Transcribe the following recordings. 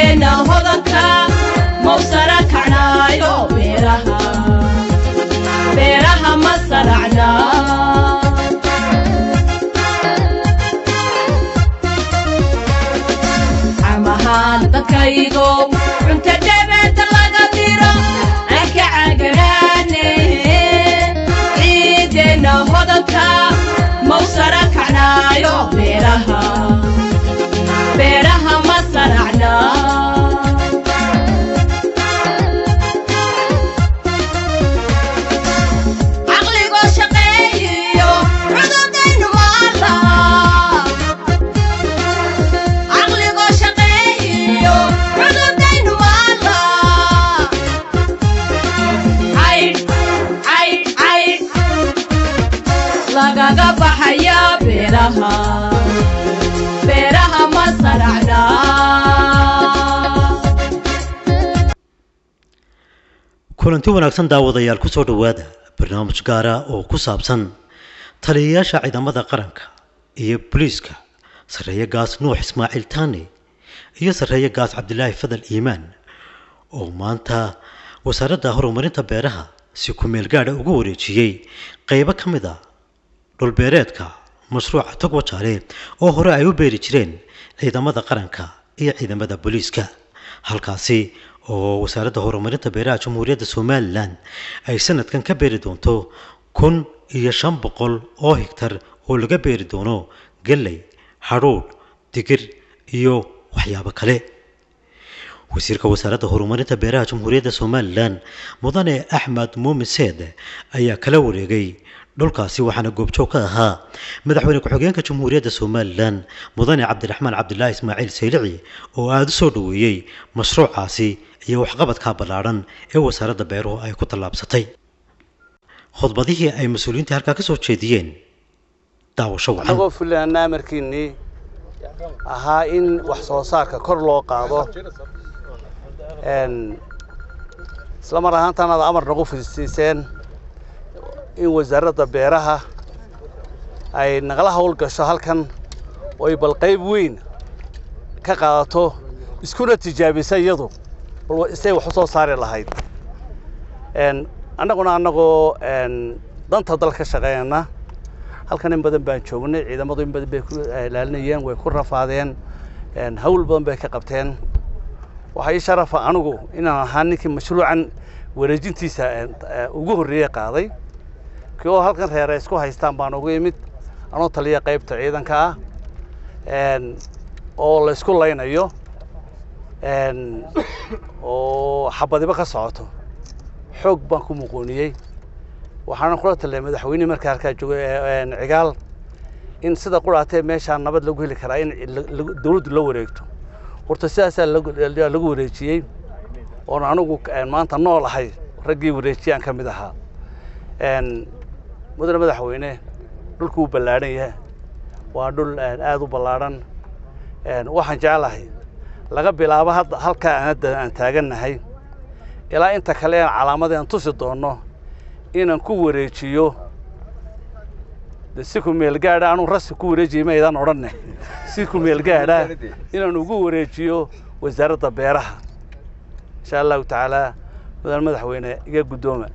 ciideena hodanka mawsara kacnaayo beeraha beeraha ma saracna camahaan dadkaygow cunta dhabeenta laga diro aan ka cagaraane ciideena hodanka mawsara kacnaayo beeraha beeraha ma saracna caqligoo shaqeeyiyo cududaynu maala caqligoo shaqeeyiyo cududaynu maala caydh caydh caydh lagaga baxaya beeraha beeraha ma saracna kulanti wanaagsan daawadayaal ku soo dhowaada barnaamij gaara oo ku saabsan taliyayaasha ciidamada qaranka iyo booliiska sarreeye gaas nuux ismaaciil taane iyo sarreeye gaas cabdilaahi fadal iimaan oo maanta wasaaradda horumarinta beeraha si ku-meel gaadha ugu wareejiyey qaybo ka mid a dhulbeereedka mashruuca tog wajaale oo hore ay u beeri jireen ciidamada qaranka iyo ciidamada booliiska halkaasi oo wasaaradda horumarinta beeraha jamhuuriyadda somalilan ay sanadkan ka beeri doonto kun iyo shan boqol oo higtar oo laga beeri doono galley hadhuudh digir iyo waxyaabo kale wasiirka wasaaradda horumarinta beeraha jamhuuriyadda somalilan mudane axmed muumin seed ayaa kala wareegay dhulkaasi waxaana goobjoog ka ahaa madaxweyne ku-xigeenka jamhuuriyadda somalilan mudane cabdiraxmaan cabdilaahi ismaaciil saylici oo aada u soo dhoweeyey mashruucaasi iyo waxqabadka ballaadhan ee wasaaradda beeruhu ay ku tallaabsatay khudbadihii ay mas-uuliyiintii halkaa ka soo jeediyeen daawasho wacan annagoo fulinana amarkiinnii ahaa in wax soo saarka kor loo qaado n isla mar ahaantaan aad amar nagu fidsiiseen in wasaaradda beeraha ay nagala hawl gasho halkan oo ay bal qayb weyn ka qaadato iskuna tijaabisa iyadu bal isay wax u soo saari lahayd n annaguna annagoo n danta dal ka shaqeynayna halkan in badan baan joognay ciidamadu in badan bay ku ilaalinayeen way ku rafaadeen hawl badan bay ka qabteen waxaa ii sharafa anigu inaan ahaa ninkii mashruucan wareejintiisa ugu horreeye qaaday kii oo halkan reere isku haystaan baan ugu imid anoo taliya qaybta ciidanka ah oo la isku laynayo oo xabadiba ka socoto xoog baan ku muquuniyey waxaana kula taliyay madaxweyne markaa halkaa joogay cigaal in sida quraatee meeshaa nabad lagu heli karaa in dawladdu la wareegto horta sidaasaa lagu wareejiyey oon anigu maanta nool ahay raggii wareejiyaan ka mid ahaa mudane madaxweyne dhulku wuu ballaadhan yahay waa dhul aad u ballaadhan waxaan jeclahay laga bilaabo hadda halkaa aan hadda aan taagannahay ilaa inta kale aan calaamadii aan tusi doonno inaan ku wareejiyo de si ku meel gaadha anuu rasi ku wareejiyay maydaan odhanne si ku meel gaadha inaan ugu wareejiyo wasaaradda beeraha insha allahu tacaala mudane madaxweyne iga guddooma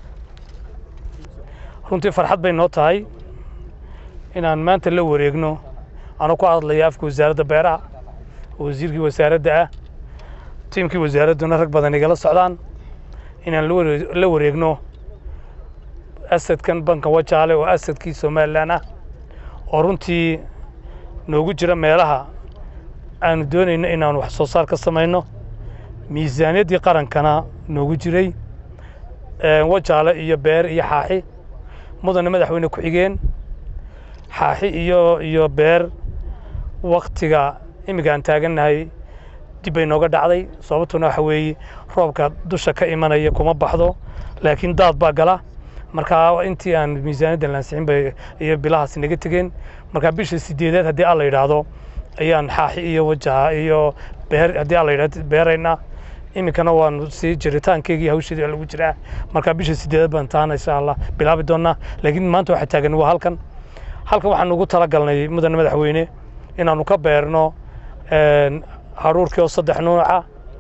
runtii farxad bay noo tahay inaan maanta la wareegno anuu ku hadlaya afka wasaaradda beeraha oo wasiirkii wasaaradda ah tiimkii wasaaradduna rag badan igala socdaan inaan la wareegno asadkan banka wajaale oo asadkii somalilan ah oo runtii noogu jira meelaha aanu doonayno inaanu wax soo saar ka samayno miisaaniyaddii qarankana noogu jiray wajaale iyo beer iyo xaaxi mudane madaxweyne ku-xigeen xaaxi iyo iyo beer waktiga imika aan taagannahay dib bay nooga dhacday sababtuna waxa weeye roobka dusha ka imanaya kuma baxdo laakiin daad baa gala markaa intii aan miisaaniyaddan lansixin bay iyo bilahaas naga tegeen markaa bisha sideedaad haddii alla yidhaahdo ayaan xaaxi iyo wajaha iyo beer haddii alla yidhahdo beeraynaa iminkana waanu sii jiritaankeygii hawsheedii waa lagu jiraa markaa bisha sideedaad baan taana insha allah bilaabi doonaa laakiin maanta waxaa taagan waa halkan halkan waxaan ugu talagalnay mudane madaxweyne inaanu ka beerno hadhuurkii oo saddex nuuca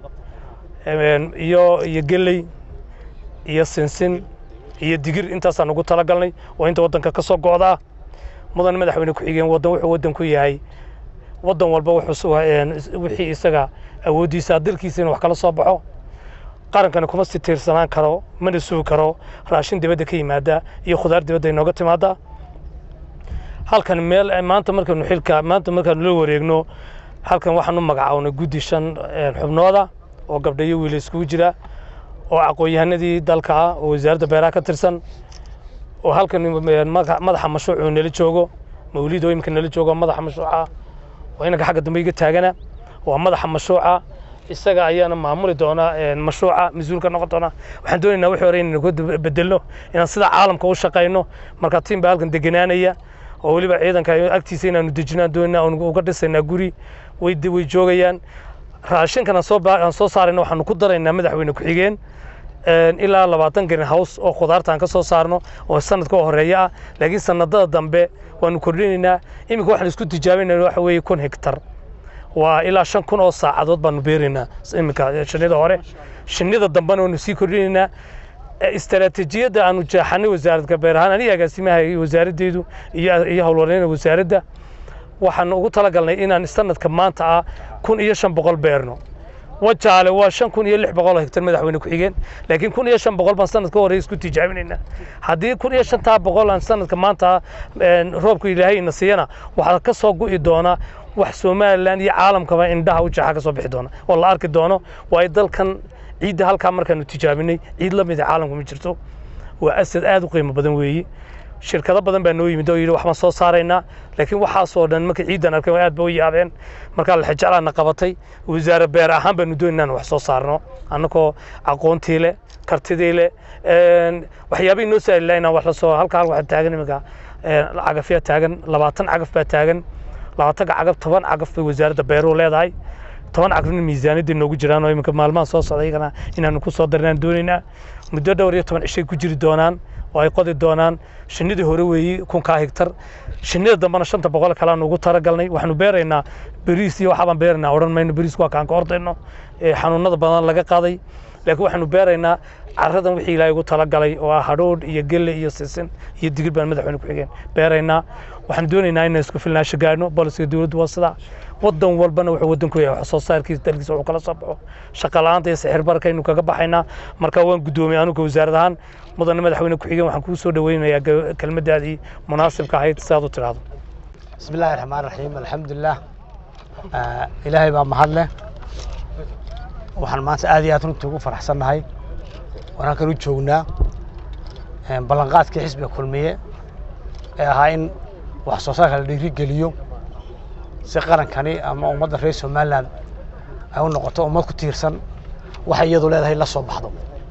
iyo iyo geley iyo sinsin iyo digir intaasaan ugu talagalnay oo inta waddanka ka soo go'daa mudan madaxweyne ku-xigeen waddan wuxuu waddan ku yahay waddan walba wixii isaga awooddiisa dalkiisa inuu wax kala soo baxo qarankana kuma si tiirsanaan karo mana sugi karo raashin dibadda ka yimaada iyo khudaar dibadda inooga timaada halkan meel maanta markaynu xilka maanta markaanu la wareegno halkan waxaan u magacawnay guddi shan xubnooda oo gabdha iyo wiila iskugu jira oo aqoon-yahanadii dalka ah oo wasaaradda beeraha ka tirsan oo halkan madaxa mashruuc uu nala joogo mawlid oo iminka nala joogo madaxa mashruuca oo inanka xagga dambe iga taagana waa madaxa mashruuca isaga ayaana maamuli doona mashruuca mas-uulka noqon doona waxaan doonaynaa wixii hore inaynu ka bedelno inaan sida caalamka u shaqayno marka tiim baa halkan deganaanaya oo weliba ciidanka agtiisa inaanu dejinaan doonaa oonu uga dhisaynaa guri way way joogayaan raashinkan aan soo aan soo saarayna waxaanu ku daraynaa madaxweyne ku-xigeen ilaa labaatan green house oo khudaarta aan ka soo saarno oo sanadka oo horeeya ah laakiin sanadada dambe waanu kordhinaynaa iminka waxaan isku tijaabinayna waxa weeye kun hektar waa ilaa shan kun oo saacadood baanu beeraynaa iminka shinnida hore shinnida dambena waanu sii kordhinaynaa istaraatiijiyadda aanu jeexanay wasaaradka beer ahaan aniga agaasimaha iyo wasaaraddeedu iyo iyo howlwareena wasaaradda waxaan ugu talagalnay inaan sanadka maanta ah kun iyo shan boqol beerno wajaale waa shan kun iyo lix boqol hektar madaxweyne ku-xigeen laakiin kun iyo shan boqol baan sanadka horey isku tijaabinaynaa haddii kun iyo shantaa boqol aan sanadka maanta roobka ilaahay ina siiyana waxaa ka soo gu'i doona wax somalilan iyo caalamkaba indhaha u jeexa ka soo bixi doona oo la arki doono waayo dalkan ciidda halkaa markaanu tijaabinay ciid la mida caalamka ma jirto waa asad aad u qiimo badan weeyi shirkado badan baa noo yimid oo yidhi waxbaan soo saaraynaa laakiin waxaasoo dhan markay ciiddan arkeen aad ba u yaabeen markaa laxijeclaana qabatay wasaare beer ahaan baanu doon inaan wax soo saarno annagoo aqoontii leh kartidii leh waxyaabihii noo saali laha inaan wax la soo halka hal waxaa taagan iminka cagafyaa taagan labaatan cagaf baa taagan labaatanka cagaf toban cagaf bay wasaaradda beeruhu leedahay toban cagafna miisaaniyadda noogu jiraan oo iminka maalmahan soo socda iyagana inaanu ku soo darinaan doonaynaa muddo dhowr iyo toban cishay ku jiri doonaan oo ay qodi doonaan shinnidii hore weeyi kunkaa higtar shinnida dambena shanta boqol kale aanu ugu talagalnay waxaanu beeraynaa beriis iyo waxaabaan beeraynaa odhan mayno beriisku waa kaan ka ordayno xanuunada badan laga qaaday laakiin waxaanu beeraynaa caradan wixii ilaahay ugu talagalay oo ah hadhoodh iyo gelle iyo sisin iyo digir baan madaxweyne ku-xigeen beeraynaa waxaan doonaynaa inaan isku filnaasho gaadhno bolisiga dowladdu waa sidaa waddan walbana wuxuu waddanku yahay wax soo saarkiisa dalkiisa wuxuu kala soo baxo shaqa la'aanta iyo sixir barka aynu kaga baxaynaa marka waan guddoomiyay anuga wasaarad ahaan mudane madaxweyne ku-xigeen waxaan kugu soo dhaweynayaa kelmaddaadii munaasibka ahayd si aad u tidhaahdo bismi illaahi raxmaan raxiim alxamdulilah ilaahay baa mahad leh waxaan maanta aad iyo aad runtii ugu faraxsannahay waan halkan u joognaa ballanqaadkii xisbiga kulmiye ee ahaa in wax soo saarka la dhiirigeliyo si qarankani ama ummadda reer somalilan ay u noqoto ummad ku tiirsan waxay iyadu leedahay la soo baxdo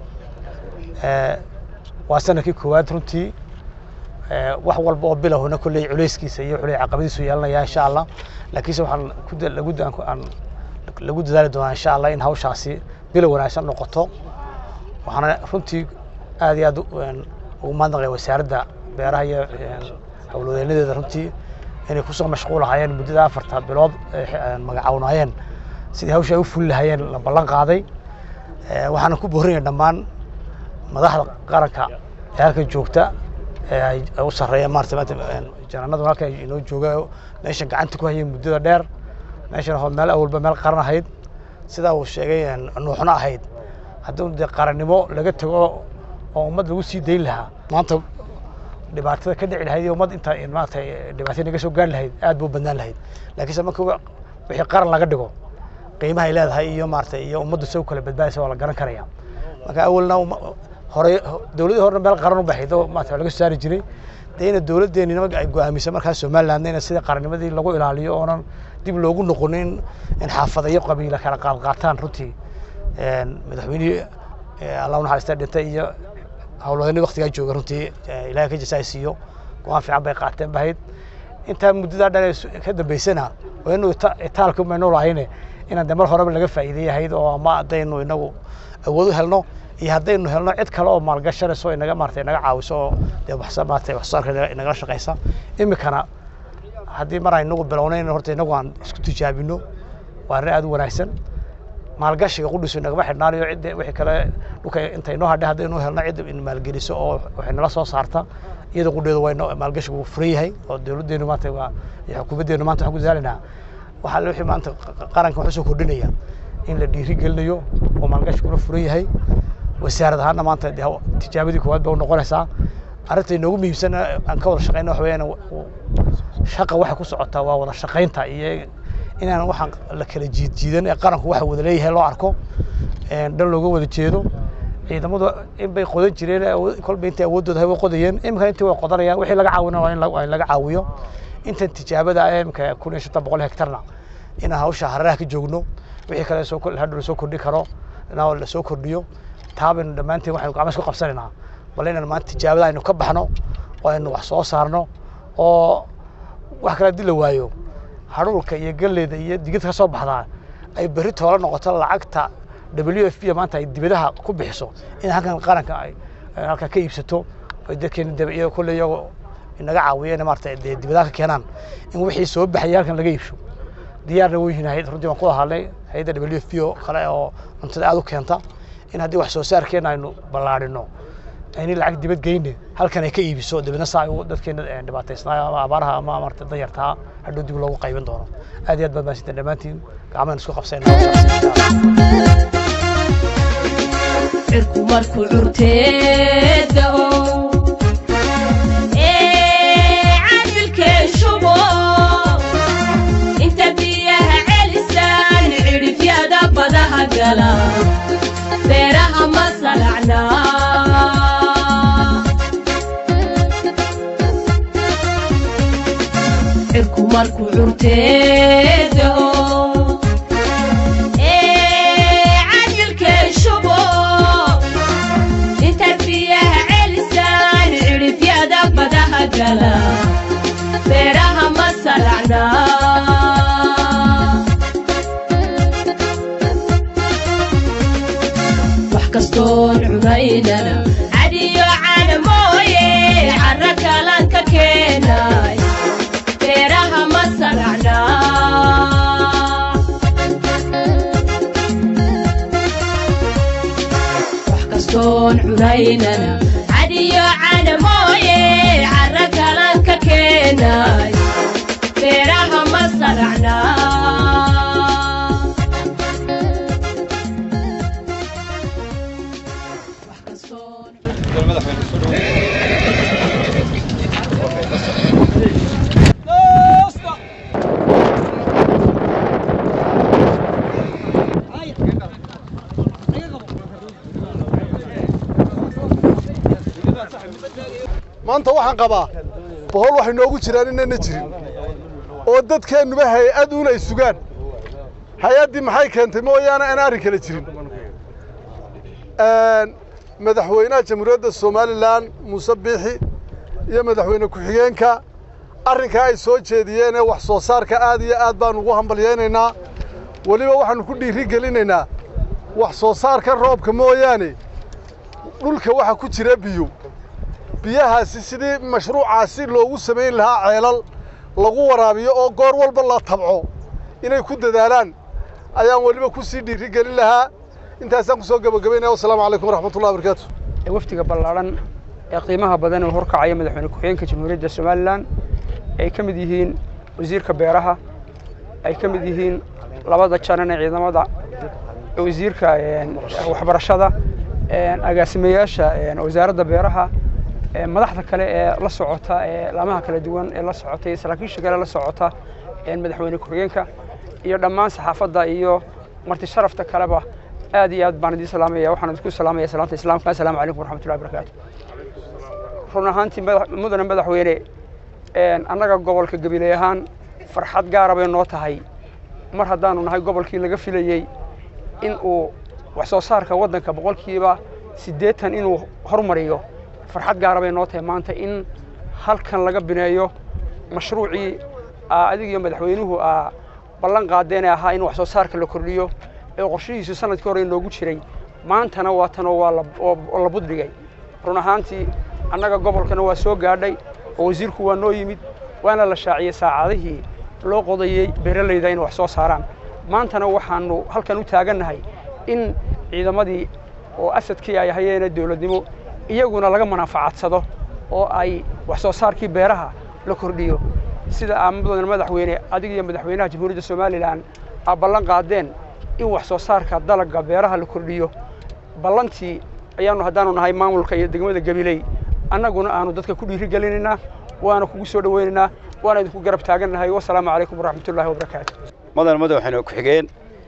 waa sanadkii koowaad runtii wax walba oo bilowna kolley culayskiisa iyo culey caqabadiisu yeelanaya insha allah laakiinse waxaan ku lagu aan lagu dadaali doonaa insha allah in hawshaasi bilow wanaagsan noqoto waxaana runtii aad iyo aad ugu mahadnaqaya wasaaradda beeraha iyo howlwadeenadeeda runtii inay kusoo mashquulahayeen muddada afarta bilood magacawnaayeen sidii hawsha ay u fuli lahayeen la ballan qaaday waxaana ku boorinaya dhammaan madaxda qaranka ee halkan joogta ee ay u sarreeya maarata maanta janaanadu halkan inoo jooga meeshan gacanta ku hayay muddada dheer meeshan hoo meel awalba meel qaran ahayd sidaa uu sheegay nuuxno ahayd haddii dee qarannimo laga tago oo ummad lagu sii dayn lahaa maanta dhibaatada ka dhici lahayd iyo ummad inta maarata dhibaataya naga soo gaari lahayd aad buu badnaan lahayd laakiinse marka wixii qaran laga dhigo qiimahay leedahay iyo maarata iyo ummaddu se u kala badbaadaysa waa la garan karaya marka awalna hore dowladii horena meel qaran u baxayd oo maarata laga soo saari jiray dee ina dowladdeeni nimanka ay go'aamisay markaas somalilandna ina sida qarannimadii lagu ilaaliyo oonan dib loogu noqonin in xaafadayo qabiila kala qaadqaataan runtii madaxweynihii allah unaxariista dhintay iyo howlwadeenii waktigaa jooga runtii ilahay ka jasaay siiyo go-aan fiican bay qaateen bahayd intaa muddadaa dhan ka dambaysana waa inu itaalka maynu lahayne inaan de mar horeba laga faa'iideeyahayd oo ama haddaynu inagu awood u helno iyo haddaynu helno cid kale oo maalgashanayso inaga maarata inaga caawiso oo dee wax maarata wax soo saarka inagala shaqaysa iminkana haddii mar aynagu bilownayn horta inagu aan isku tijaabino waa arrin aad u wanaagsan maalgashiga qudhisu nagama xidhnaanayo cidda wixii kale dhulka intay noo hadhay haddaynu helno cidda in maalgeliso oo waxay nala soo saarta iyada qudheedu waa inoo maalgashigu wuu furan yahay oo dowladdeenu maanta waa iyo xukuumaddeenu maanta waxaan ku dadaalaynaa waxaa le wixii maanta qaranka wax usoo kordhinaya in la dhiiri gelinayo oo maalgashiguna furan yahay wasaarad ahaanna maanta dee tijaabadii koowaad ba u noqonaysaa arrinta inoogu muhiimsan aan ka wada shaqeyna waxa weeyaan shaqa waxay ku socotaa waa wada shaqaynta iyo inaan waxaan la kala jiid jiidan ee qaranku waxa wada leeyahay loo arko dhan looga wada jeedo ciidamadu in bay qodan jireen kolba intay awooddooda hay way qodayeen imika intii way qodanayaan wixii laga caawina waa in laga caawiyo intan tijaabada ah imika kun iyo shantan boqol hektarna inaan hawsha hararaha ka joogno wixii kale soo hadhow lasoo kordhi karo inaa lasoo kordhiyo taabaynu dhammaanteen waxaynu gacmas ku qabsanaynaa bal inaan maanta tijaabada aynu ka baxno oo aynu wax soo saarno oo wax kale haddii la waayo hadhuulka iyo galleyda iyo digirta ka soo baxdaa ay berri toola noqoto lacagta w f b maanta ay dibadaha ku bixiso in halkan qaranka ay halkan ka iibsato ay dadkeena dabciyo kolle iyagoo inaga caawiya in maarata dee dibadaha ka keenaan in wixii soo baxaya halkan laga iibsho diyaarna way yihiin hayad runtii waan ku hadlay hayadda w f b oo kale oo cuntada aad u keenta in haddii wax soo saarkeena aynu ballaadhino ayni lacag dibad geyne halkan ay ka iibiso dibadna saa dadkeena dhibaataysnaayo ama abaaraha ama maarata danyartaa hadhow dib loogu qaybin doono aad iyo aad baad mahadsanteen dhammaantiin gacmahan isku qabsayna cirku markuu curteeda ow ee cadilkee shubo inta biyaha celisaan cidhifyada badaha gala beeraha ma salacna cirku markuu curteeda ow ee cadilkee shubo inta biyaha celisaan cidhifyada badaha gala beeraha ma salacna wax kastoon cunaynana cadiyo cana mooye carra kalan ka keenay beeraha ma salacna wax kastoon cunaynana cadiyo cana mooye carra kalan ka keenay beeraha ma salacna wax kastoon maanta waxaan qabaa bohol waxay noogu jiraan inayna jirin oo dadkeennuba hay-ad uun ay sugaan hay-addii maxay keentay mooyaane aan arrin kale jirin madaxweynaha jamhuuriyadda somalilan muuse biixi iyo madaxweyne ku-xigeenka arrinkaa ay soo jeediyeen ee wax soo saarka aad iyo aad baan ugu hambalyaynaynaa weliba waxaannu ku dhiiri gelinaynaa wax soo saarka roobka mooyaane dhulka waxa ku jira biyo biyahaasi sidii mashruucaasi loogu samayn lahaa ceelal lagu waraabiyo oo goor walba la tabco inay ku dadaalaan ayaan weliba ku sii dhiiri gelin lahaa intaasaan ku soo gebagabaynaya wasalaamu calaykum waraxmatullahi wabarakaatu wafdiga ballaadhan ee qiimaha badan ee horkacaya madaxweyne ku-xigeenka jamhuuriyadda somalilan ay ka mid yihiin wasiirka beeraha ay ka mid yihiin labada janan ee ciidamada wasiirka waxbarashada agaasimayaasha wasaaradda beeraha madaxda kale ee la socota ee laamaha kala duwan ee la socota iyo saraakiisha kale la socota madaxweyne ku-xigeenka iyo dhammaan saxaafadda iyo marti sharafta kaleba aad iyo aad baan idiin salaamaya waxaan idinku salaamaya salaanta islaamka assalaamu calaykum waraxmatullahi wabarakaatu run ahaantii mudane madaxweyne annaga gobolka gabiley ahaan farxad gaara bay noo tahay mar haddaanu nahay gobolkii laga filayey in uu wax soo saarka waddanka boqolkiiba siddeetan inuu hormariyo farxad gaara bay noo tahay maanta in halkan laga bineeyo mashruucii adig iyo madaxweynuhu aa ballan qaadeen ee ahaa in wax soo saarka la kordhiyo ee qorshihiisu sanadkii hore inoogu jiray maantana waa tanoo waa la buddhigay run ahaantii annaga gobolkana waa soo gaadhay oo wasiirku waa noo yimid waana la shaaciyey saacadihii loo qodayey beeralayda inay wax soo saaraan maantana waxaanu halkan u taagannahay in ciidamadii oo asadkii ay hayeene dowladnimo iyaguna laga manaafacadsado oo ay wax soo saarkii beeraha la kordhiyo sida aa mudan madaxweyne adig iyo madaxweynaha jamhuuriyadda somalilan aa ballan qaadeen in wax soo saarka dalagga beeraha la kordhiyo ballantii ayaanu haddaanu nahay maamulka iyo degmada gabiley annaguna aanu dadka ku dhiiri gelinaynaa waana kugu soo dhowaynaynaa waana idinku garab taagannahay wasalaamu calaykum waraxmatullahi wabarakaatu madan madaxweyne ku-xigeen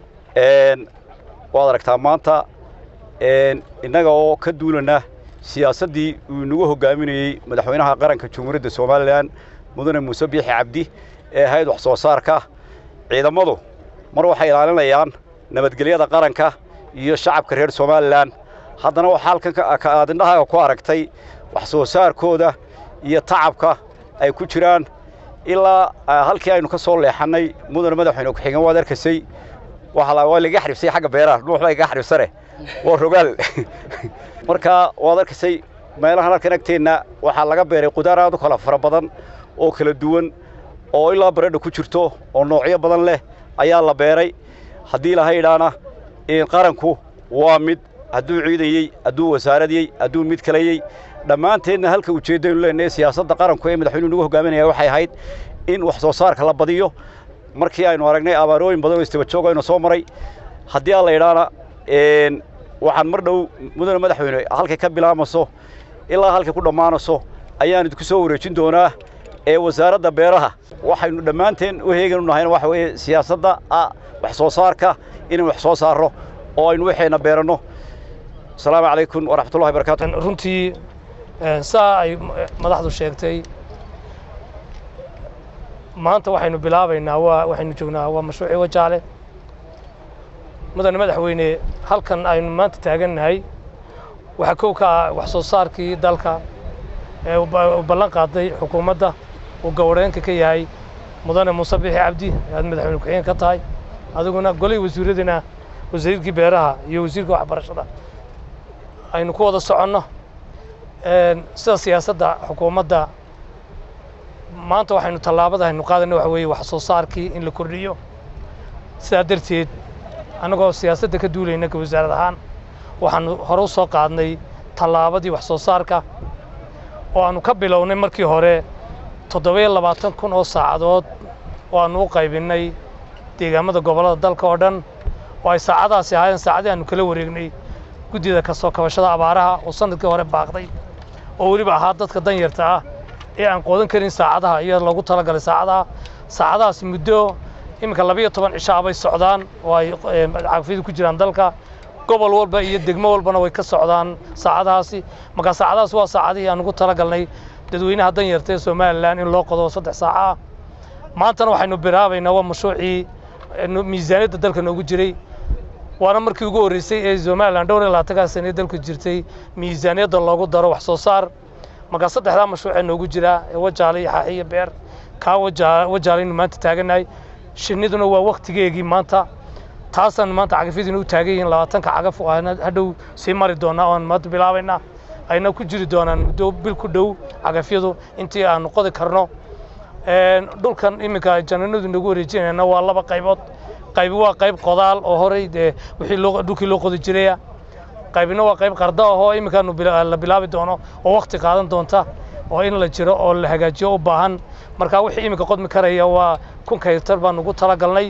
waad aragtaa maanta innaga oo ka duulana siyaasaddii uu inagu hoggaaminayey madaxweynaha qaranka jamhuuriyadda somalilan mudane muuse biixi cabdi ee ahayd wax soo saarka ciidamadu mar waxay ilaalinayaan nabadgelyada qaranka iyo shacabka reer somalilan haddana waxaa halkan aad indhahaaga ku aragtay wax soo saarkooda iyo tacabka ay ku jiraan ilaa halkii aynu ka soo leexannay mudane madaxweyne ku-xigeen waad arkaysay waa laga xaribsay xagga beeraha nuux baa iga xaribsane waa rogaal marka waad arkaysay meelahan halkan agteenna waxaa laga beeray qudaar aad u kala fara badan oo kala duwan oo ilaa baradha ku jirto oo noocyo badan leh ayaa la beeray haddii laha idhaana qaranku waa mid hadduu ciidayey hadduu wasaaradiyey hadduu mid kalayey dhammaanteedna halka ujeeddaynu leenahay siyaasadda qaranku ee madaxweynuhu nagu hogaaminaya waxay ahayd in wax soo saarka la badiyo markii aynu aragnay abaarooyin badan oo istaba aynu soo maray haddii aan la idhaana waxaan mar dhow mudane madaxweyne halkay ka bilaamayso ilaa halkay ku dhammaanayso ayaan idinku soo wareejin doonaa ee wasaaradda beeraha waxaynu dhammaanteen u heegan u nahayna waxa weeye siyaasadda wax soo saarka inaynu wax soo saarro oo aynu waxayna beeranno asalaamu calaykum waraxmatullahi barakatu runtii saa ay madaxdu sheegtay maanta waxaynu bilaabaynaa waa waxaynu joognaa waa mashruucii wajaale mudane madaxweyne halkan aynu maanta taagannahay waxaa kow ka ah wax soo saarkii dalka ee u ballan qaaday xukuumadda uu gowreenka ka yahay mudane muuse bixi cabdi aad madaxweyne ku-xigeen ka tahay adiguna golay wasiiradina wasiirkii beeraha iyo wasiirka waxbarashada aynu ku wada soconno sida siyaasadda xukuumadda maanta waxaynu tallaabada aynu qaadayna waxa weeye wax soo saarkii in la kordhiyo sidaa darteed annagoo siyaasadda ka duulayna ka wasaarad ahaan waxaanu hore u soo qaadnay tallaabadii wax soo saarka oo aanu ka bilownay markii hore toddobiyo labaatan kun oo saacadood oo aanu u qaybinnay deegaamada gobollada dalka oo dhan oo ay saacadaasi ahaayeen saacadii aanu kala wareegnay guddida ka soo kabashada abaaraha oo sanadkii hore baaqday oo weliba ahaa dadka danyarta ah ee aan qoodan karin saacadaha iyo loogu talagalay saacadaha saacadahaas muddo iminka labiyo toban cishaa bay socdaan oo ay cagafyadu ku jiraan dalka gobol walba iyo degmo walbana way ka socdaan saacadahaasi markaa saacadahaas waa saacadihii aan ugu talagalnay dadweynaha danyarta ee somalilan in loo qodo saddex saaca ah maantana waxaynu bilaabaynaa waa mashruucii miisaaniyadda dalka noogu jiray waana markii ugu horreysay ee somalilan dhowr iyo labaatankaa sane dalku jirtay miisaaniyadda loogu daro wax soo saar markaa saddexdaa mashruucee noogu jira ee wajaale iyo xaaxi iyo beer kaa wajaalaynu maanta taagannahay shinniduna waa waktigeegii maanta taasaan maanta cagafyadiina u taagan yihiin labaatanka cagaf oo aan hadhow sii mari doonaa oan maanta bilaabaynaa ayna ku jiri doonaan muddo bil ku dhow cagafyadu intii aanu qodi karno dhulkan iminka jananadu nagu wareejinayna waa laba qaybood qaybi waa qayb qodaal oo horey dee wixii loo dhulkii loo qodi jiraya qaybina waa qayb qarda ahoo iminkaanu la bilaabi doono oo wakti qaadan doonta oo in la jiro oo la hagaajiyo u baahan marka wixii iminka qodmi karaya waa kunka hektar baanu ugu talagalnay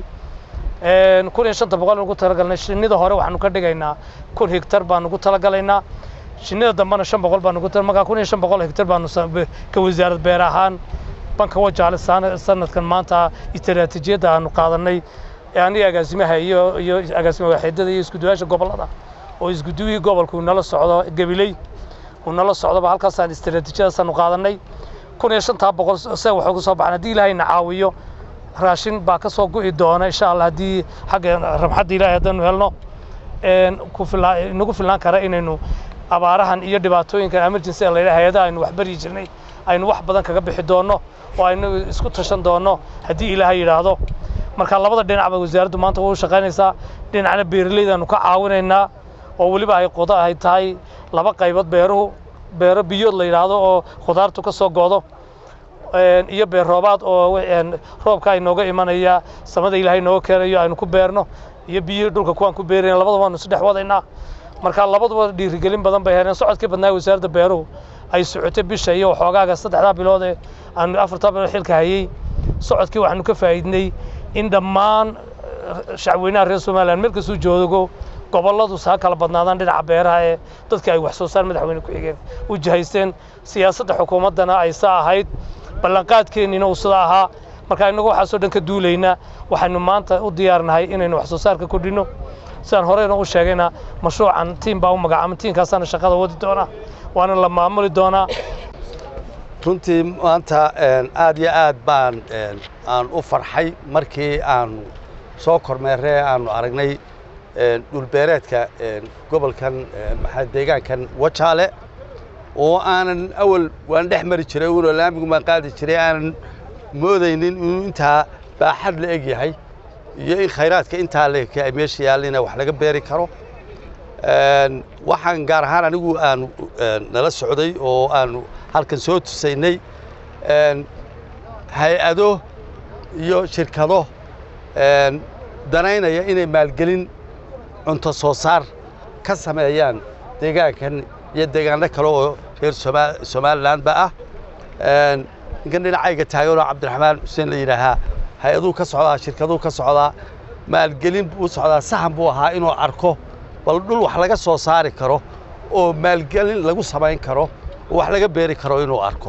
kun iyo shanta boqol ugu talagalnay shinnida hore waxaanu ka dhigaynaa kun hektar baanu ugu talagalaynaa shinnida dambena shan boqol baanu ugu markaa kun iyo shan boqol hektar baanu ka wasaarad beer ahaan banka wajaale sanadkan maanta istaraatiijiyadda aanu qaadanay aniga agaasimaha iyo iyo agaasima waaxeedada iyo iskuduwayaasha gobollada oo iskuduwihii gobolka uu nala socdo gabiley uu nala socdoba halkaasaan istaraatiijiyadaasaanu qaadanay kun iyo shantaa boqol se wax uga soo baxan haddii ilaahayna caawiyo raashin baa ka soo gu'i doona insha allah haddii xagga ramxadda ilaahay haddaanu helno inagu filnaan kara inaynu abaarahan iyo dhibaatooyinkan emergency la yidhaha hay-adaha aynu wax baryi jirnay aynu wax badan kaga bixi doonno oo aynu isku tashan doonno haddii ilaahay yidhaahdo marka labada dhinacba wasaaraddu maanta way u shaqaynaysaa dhinacna beeralaydaanu ka caawinaynaa oo weliba ay qodo ay tahay laba qaybood beeruhu beero biyood la yidhaahdo oo khudaartu ka soo goodo iyo beer roobaad oo roobka inooga imanaya samada ilaahay nooga keenayo aynu ku beerno iyo biyihii dhulka kuwaan ku beerayna labadaba waanu isdhex wadaynaa marka labaduba dhiirigelin badan bay heleen socodkii badnaa wasaaradda beeruhu ay socotay bisha iyo waxoogaaga saddexdaa bilood ee aanu afartaa bilood xilka hayey socodkii waxaanu ka faa'iidnay in dhammaan shacweynaha reer somaliland meel kastuu joogo gobolladu saa kala badnaadaan dhinaca beeraha ee dadka ay wax soo saar madaxweyne ku-xigeen u jihaysteen siyaasadda xukuumaddana ay saa ahayd ballanqaadkeenniina uu sida ahaa marka innagu waxaasoo dhan ka duulaynaa waxaynu maanta u diyaarnahay inaynu wax soo saarka kordhinno sidaan horeyna u sheegayna mashruucan tiim baa u magacaama tiimkaasaana shaqada wadi doonaa waana la maamuli doonaa runtii maanta aad iyo aad baan aan u farxay markii aanu soo kormeerree aanu aragnay dhulbeereedka gobolkan maxaa deegaankan wajaale oo aanan awal waan dhex mari jiray unoo laamigu baan qaadi jiray aanan moodaynin inuu intaa baaxad la eg yahay iyo in khayraadka intaa la eg ay meesha yaallina wax laga beeri karo waxaan gaar ahaan anigu aanu nala socday oo aanu halkan soo tusaynay hay-ado iyo shirkado danaynaya inay maalgelin cunto soo saar ka sameeyaan deegaankan iyo deegaano kale oo reer somalilandba ah ninkan dhinacayga taaganoo cabdiraxmaan xuseen la yidhaahaa hay-aduu ka socdaa shirkaduu ka socdaa maalgelin buu socdaa sahan buu ahaa inuu arko bal dhul wax laga soo saari karo oo maalgelin lagu samayn karo oo wax laga beeri karo inuu arko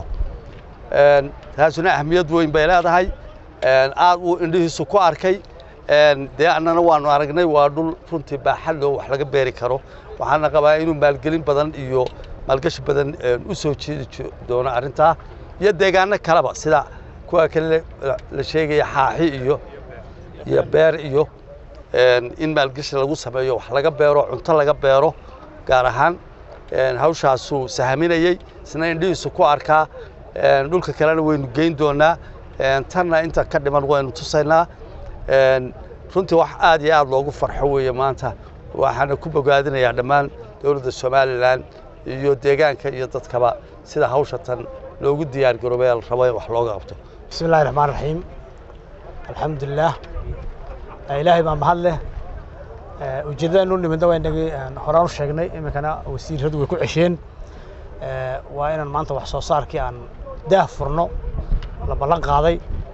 taasuna ahmiyad weyn bay leedahay aad uu indhihiisu ku arkay dee annana waanu aragnay waa dhul runtii baaxad loo wax laga beeri karo waxaana qabaa inuu maalgelin badan iyo maalgashi badan u soo jeedi doono arrintaa iyo deegaano kaleba sida kuwa kale la sheegaya xaaxi iyo iyo beer iyo in maalgashi lagu sameeyo wax laga beero cunto laga beero gaar ahaan hawshaasuu sahaminayey isna indhihiisu ku arkaa dhulka kalena waynu geyn doonaa tanna inta ka dhiman waynu tusaynaa runtii wax aad iyo aad loogu farxo weeye maanta waxaana ku bogaadinayaa dhammaan dowladda somalilan iyo deegaanka iyo dadkaba sida hawsha tan loogu diyaar garoobay la rabo in wax looga qabto bismi illahi raxmaan raxiim alxamdulilah ilaahay baa mahad leh ujeeddada nu nimidna waa inagii horaan u sheegnay iminkana wasiiradu way ku cesheen waa inaan maanta wax soo saarkii aan daah furno la ballan qaaday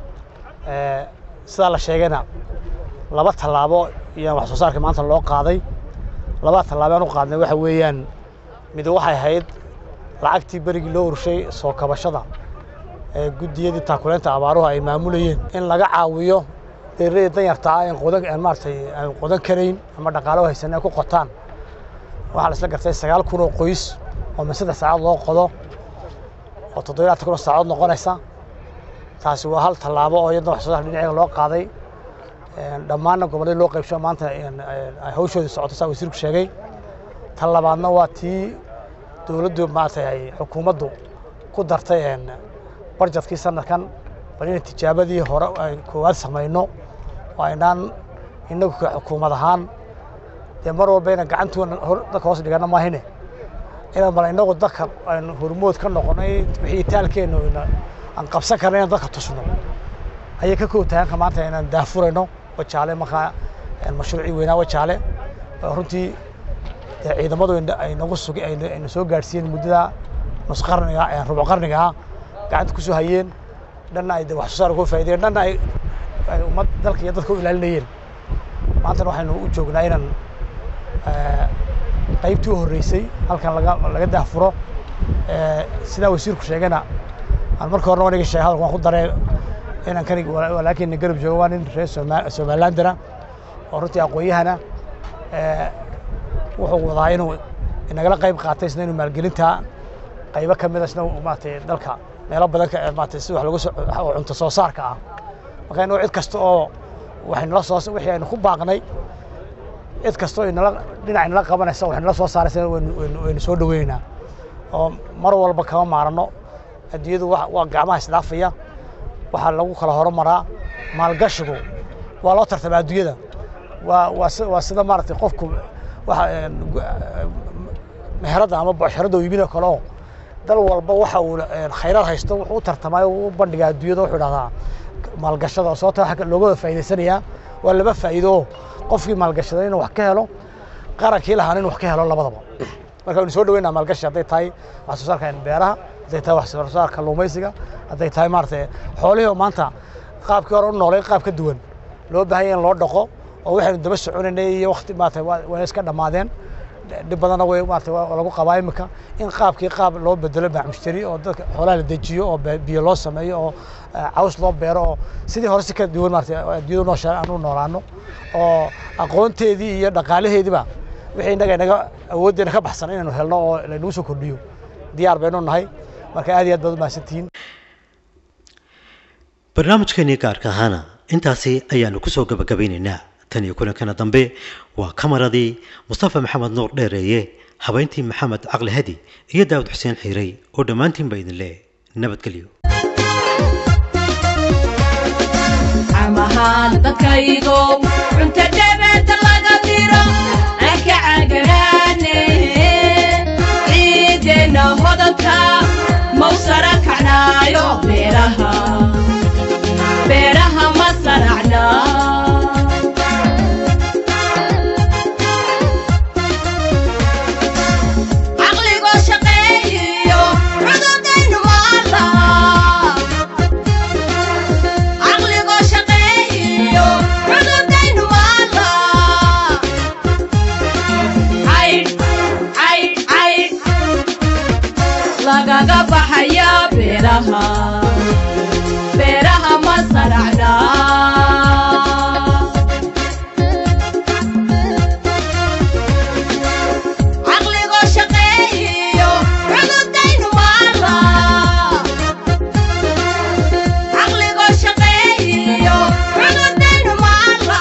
sidaa la sheegayna laba tallaabo iyaan wax soo saarkii maanta loo qaaday laba tallaabo aan u qaadnay waxa weeyaan mid waxay ahayd lacagtii berigii loo urshay soo kabashada ee guddiyadii taakuleynta abaaruhu ay maamulayeen in laga caawiyo beeraleyda danyarta ah in qodan aan maaragtay aan qodan karayn ama dhaqaalo haysan ay ku qotaan waxaa la isla gartay sagaal kun oo qoys oo min saddex saacaod loo qodo oo toddoba laatan kun oo saacadood noqonaysa taasi waa hal tallaabo oo iyadna wax soo saar dhinaceega loo qaaday dhammaanna gobolladii loo qaybsho maanta ay hawshoodii socoto saa wasiirku sheegay tan labaadna waa tii dowladdu maaragtay ay xukuumaddu ku dartay barjadkii sanadkan bal inay tijaabadii hore ay koowaad samayno oo aynaan innagu ka xukuumad ahaan dee mar walba inaan gacantuuna dadka hoos dhigana maahine inaan bal innagu dadka aynu hormood ka noqonay wixii taalkeennu aan qabsan karna inaan dadka tusno ayay ka koobtahanka maanta inaan daafurayno wajaale markaa mashruucii weynaa wajaale runtii dee ciidamadu ay nagu sug ayna soo gaadhsiiyeen muddada nus qarniga rubuc qarniga ah gacanta ku soo hayeen dhanna ay wax soo saar uga faa'iideen dhanna ay ummad dalka iyo dadka u ilaalinayeen maantana waxaynu u joognaa inaan qaybtii u horreysay halkan laga laga daafuro sidaa wasiirku sheegayna aan marka horena waniga sheegay hadalka waan ku daree inaan kan walaakiinna garab joogo waa nin reer somalilandana oo runtii aqoon-yahana wuxuu wadaa inuu inagala qayb qaatay isna inuu maalgelintaa qaybo ka mida isna maaragtay dalka meelo badan ka maaragtay si wax lagu soo cunto soo saarka ah marka inuu cid kasta oo waxaynala soo wixii aynu ku baaqnay cid kasta oo inala dhinac inala qabanaysa waxaynala soo saaraysa waynu waynu soo dhaweynaynaa oo mar walba kama maarano adduunyadu waa gacmaha isdhaafaya waxaa lagu kala horumaraa maalgashigu waa loo tartamaa adduunyada waa waa waa sida maaragtay qofku waxa meherada ama bocsharada iibinoo kale oo dal walba waxa uu khayraad haysto wuxuu u tartamaayo uu u bandhigaa adduunyada wuxuu dhahdaa maalgashada sababta waxa looga wada faa'iidaysanayaa waa laba faa'iido oo qofkii maalgashaday inuu wax ka helo qarankii lahaana inuu wax ka helo labadaba marka waynu soo dhaweynaa maalgashi hadday tahay wax soo saarka beeraha hadday tahay wax soo saarka kalluumaysiga hadday tahay maaragtay xoolihii oo maanta qaabkii hore u noolay qaab ka duwan loo baahan yahay in loo dhaqo oo waxaynu daba soconaynay iyo waqti maarata waa iska dhammaadeen dhib badanna way maarata waa lagu qabaa imika in qaabkii qaab loo bedelo baaxmushtari oo dadka xoolaha la dejiyo oo biyo loo sameeyo oo caws loo beero oo sidii hore si ka duwan maarata adduunyadu noosha aan u noolaano oo aqoonteedii iyo dhaqaalaheediiba wixii innaga inaga awooddeena ka baxsan inaynu helno oo laynagu soo kordhiyo diyaar baynu nahay marka aad iyo aad baad u mahadsantihiin barnaamijkeenii gaarka ahaana intaasi ayaanu ku soo gabagabaynaynaa tan iyo kulankana dambe waa kamaradii mustafa maxamed nuur dheereeye habeyntii maxamed caqli hadi iyo daawud xuseen xiirey oo dhammaantiinba idin leh nabadgelyo amahaan dadkaygow cunta dhabeeta laga diro anka cagaraane ciideenna hodanta mawsara kacnaayo beeraha beeraha ma saracna caqligoo shaqeeyiyo cududaynu maala caqligoo shaqeeyiyo cududaynu maala caydh caydh caydh lagaga baxaya beeraha beeraha ma saracna caqligoo shaqeeyiyo cududaynu maala caqligoo shaqeeyiyo cududaynu maala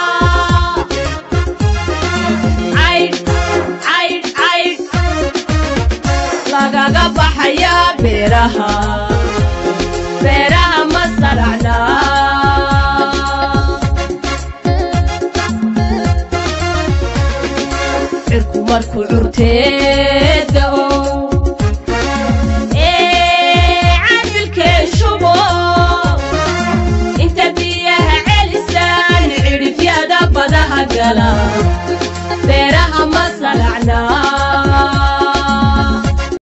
caydh caydh caydh lagaga baxaya beeraha beeraha ma saracna cirku markuu curteeda ow ee cadilkeen shubo inta biyaha celisaan cidhifyada badaha gala beeraha ma saracna